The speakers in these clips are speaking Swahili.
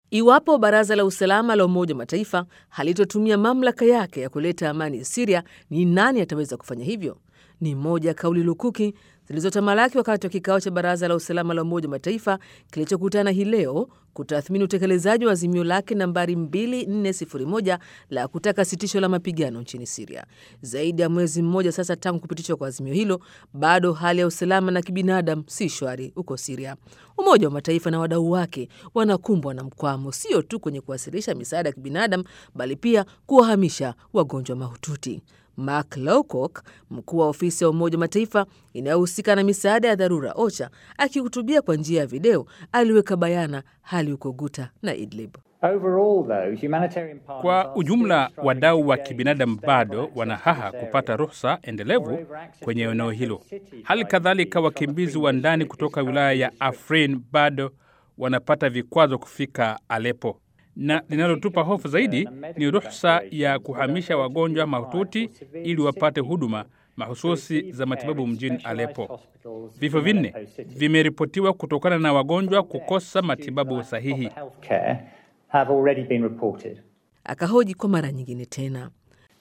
Iwapo Baraza la Usalama la Umoja wa Mataifa halitotumia mamlaka yake ya kuleta amani Siria, ni nani ataweza kufanya hivyo? Ni moja ya kauli lukuki zilizotamalaki wakati wa kikao cha Baraza la Usalama la Umoja wa Mataifa kilichokutana hii leo kutathmini utekelezaji wa azimio lake nambari 2401 la kutaka sitisho la mapigano nchini Siria. Zaidi ya mwezi mmoja sasa tangu kupitishwa kwa azimio hilo, bado hali ya usalama na kibinadamu si shwari huko Siria. Umoja wa Mataifa na wadau wake wanakumbwa na mkwamo, sio tu kwenye kuwasilisha misaada ya kibinadamu, bali pia kuwahamisha wagonjwa mahututi. Mark Lowcock, mkuu wa ofisi ya Umoja wa Mataifa inayohusika na misaada ya dharura OCHA, akihutubia kwa njia ya video, aliweka bayana hali huko Guta na Idlib. Kwa ujumla, wadau wa kibinadamu bado wana haha kupata ruhusa endelevu kwenye eneo hilo. Hali kadhalika, wakimbizi wa ndani kutoka wilaya ya Afrin bado wanapata vikwazo kufika Aleppo na linalotupa hofu zaidi ni ruhusa ya kuhamisha wagonjwa mahututi ili wapate huduma mahususi za matibabu mjini Aleppo. Vifo vinne vimeripotiwa kutokana na wagonjwa kukosa matibabu sahihi. Akahoji kwa mara nyingine tena,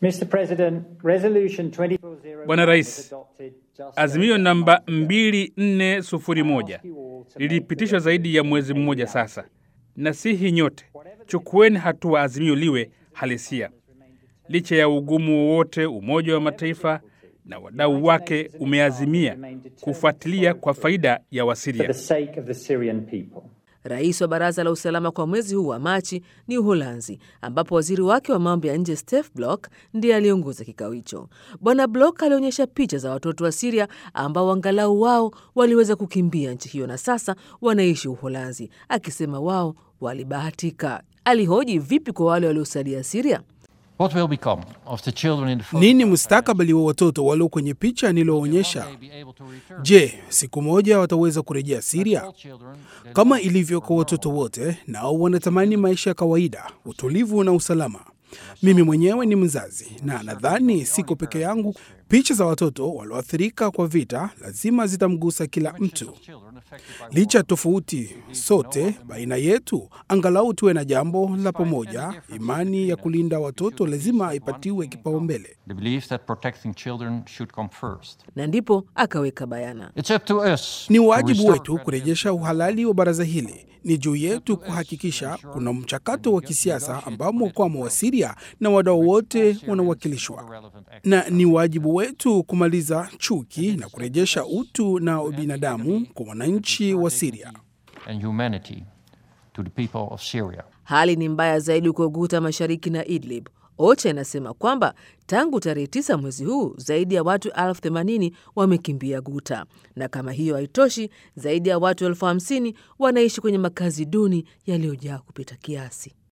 Bwana Rais, azimio namba 2401 lilipitishwa zaidi ya mwezi mmoja sasa. Nasihi nyote chukueni hatua, azimio liwe halisia. Licha ya ugumu wowote, Umoja wa Mataifa na wadau wake umeazimia kufuatilia kwa faida ya Wasiria. Rais wa Baraza la Usalama kwa mwezi huu wa Machi ni Uholanzi, ambapo waziri wake wa mambo ya nje Stef Blok ndiye aliongoza kikao hicho. Bwana Blok alionyesha picha za watoto wa Siria ambao angalau wao waliweza kukimbia nchi hiyo na sasa wanaishi Uholanzi, akisema wao walibahatika. Alihoji vipi kwa wale waliosalia Siria. What will become of the children in the photo? Nini mustakabali wa watoto walio kwenye picha niliyoonyesha? Je, siku moja wataweza kurejea Siria? Kama ilivyo kwa watoto wote, nao wanatamani maisha ya kawaida, utulivu na usalama. Mimi mwenyewe ni mzazi na nadhani siko peke yangu. Picha za watoto walioathirika kwa vita lazima zitamgusa kila mtu. Licha ya tofauti sote baina yetu, angalau tuwe na jambo la pamoja. Imani ya kulinda watoto lazima ipatiwe kipaumbele. The belief that protecting children should come first. Na ndipo akaweka bayana, It's up to us. Ni to wajibu restore wetu kurejesha uhalali wa baraza hili. Ni juu yetu kuhakikisha kuna mchakato wa kisiasa ambamo kwama wa Siria na wadau wote wanawakilishwa, relevant act. na ni wajibu wetu kumaliza chuki na kurejesha utu na ubinadamu kwa wananchi wa Siria. and humanity to the people of Syria. hali ni mbaya zaidi huko Guta mashariki na Idlib. OCHA inasema kwamba tangu tarehe tisa mwezi huu zaidi ya watu elfu themanini wamekimbia Guta, na kama hiyo haitoshi, zaidi ya watu elfu hamsini wanaishi kwenye makazi duni yaliyojaa kupita kiasi.